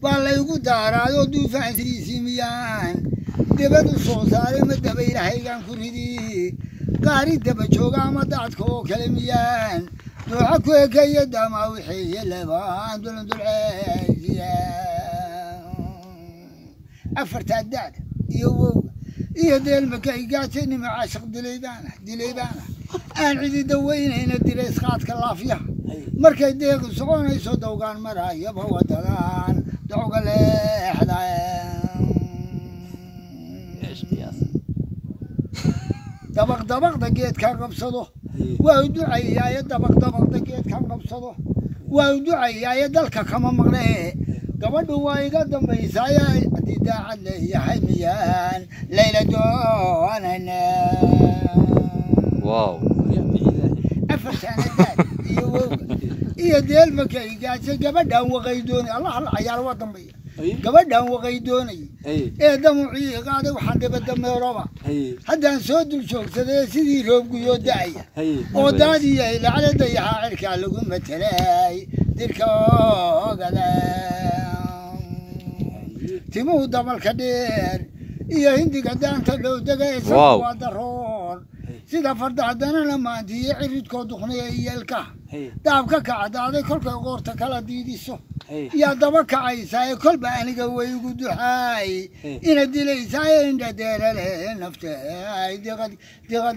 baa laygu daaraayoo duufaansiisii miyaan debadu soo saaray ma daba ilahaygaan ku ridi gaari daba jooga ama daadka oo kale miyaan dooxa ku ekeeya daamaa wixeeye labaan dulandulceesiya afartaa daada iyo wowga iyo deelmaka igaatay nima caashiq dilaybaana dilaybaana aan cidi daweynayna dira isqaadka laafyaha markay deequ soconayso dawgaan marayaba wadadan dacga leexda dabaq dabaqda geedkan qabsado waa u ducayaaye dabaq dabaqda geedkan qabsado waa u ducayaaye dalka kama maqne gabadhu waa iga dambaysaaye haddii daacad leeyahay miyaan layla doonayna wow afar saanadaad iyo wowga iyo deelmaka igaaje gabadhaan waqaydoonay allah alla cayaar waa dambeeya gabadhaan waqaydoonay ee damucii qaaday waxaan dhibadameeroba haddaan soo dul joogsaday sidii roobguyoo da'aya oo daadiyay lacala dayaxaa cirkaa lagu matelay dirka ogada timuhu dabalka dheer iyo hindiga daanta dhow degaysa Wow. waa daroon sida farda haddana la maantiiyo ciridkoo duqniya iyo ilkaha daabka kacdaaday kolkay qoorta kala diidiso yaa daba kacaysaa kolba aniga waygu duxaay ina dilaysaaye indhadeerale nafte ay diqad diqad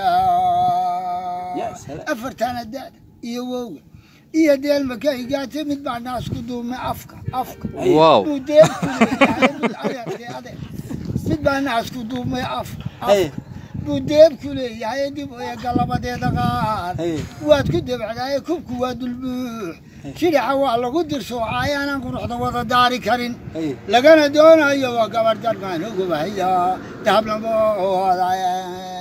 Ya gelisaa salaam. afartana daada iyo wowga iyo deelmaka igaate mid baa naasku duumay afka afka wow buu deelku leeyahay mid adeertay adeer mid baa naasku duumay afka afka buu deebku leeyahay dib ee galabadeeda qaar waad ku debcdaaye kubku waa dulbuux shidhaxa waa lagu dirsoocaaye aanaan quruxda wada daari karin lagana doonayo waa gabarh darmaan ugubahaya dahablamoodaye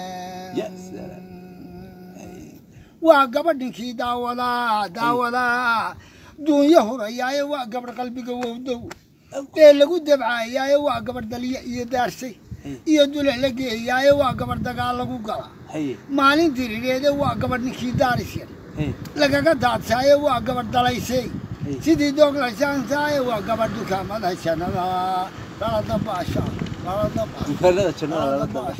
waa gabadhinkii daawadaa daawadaa duunyo hurayaaye waa gabarh qalbiga wowdow ee lagu debcayaaye waa gabarh dalya iyo daarsay iyo dule la geeyaaye waa gabarh dagaal lagu gala maalin dirireede waa gabarh ninkii daaris yar lagaga daadsaaye waa gabarh dalaysay sidii dooglasaansaaye waa gabarh dukaamada jannada laladabaasha laladabaasha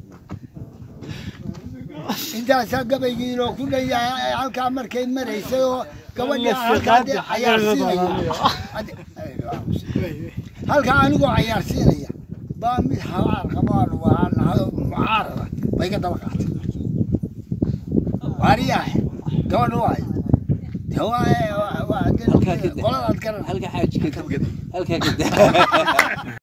intaasaa gabaygii loo ku dhan yahay halkaa markay maraysay oo gabadhii aan halkaa dee cayaarsiinaya halkaa anigoo cayaarsiinaya baa mid habaar qabaan waa nahado mucaarada bay ka daba qaatay waariyaahe gabadha waay de waa waa Halkaa ka daa. qoladaad garan halka xaaji ka halkaa ka daa